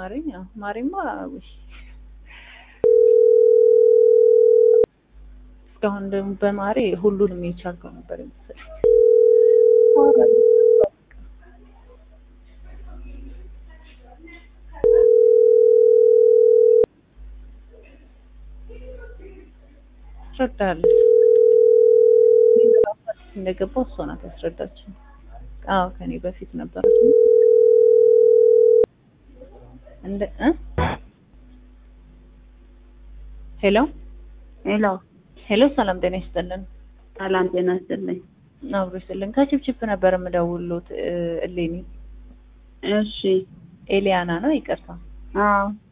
ማሪ አዎ፣ ማሪማ ውይ፣ እስካሁን ደግሞ በማሪ ሁሉንም የቻልከው ነበር የመሰለኝ። ትረዳለች እንደገባው እሷ ናት ያስረዳችኝ። አዎ ከኔ በፊት ነበረች እንደ እ ሄሎ ሄሎ ሄሎ፣ ሰላም ጤና ይስጥልን። ሰላም ጤና ይስጥልኝ። አብሮ ይስጥልን። ከችፕችፕ ነበር የምደውልዎት። እ እሌኒ እሺ ኤሊያና ነው ይቅርታ። አዎ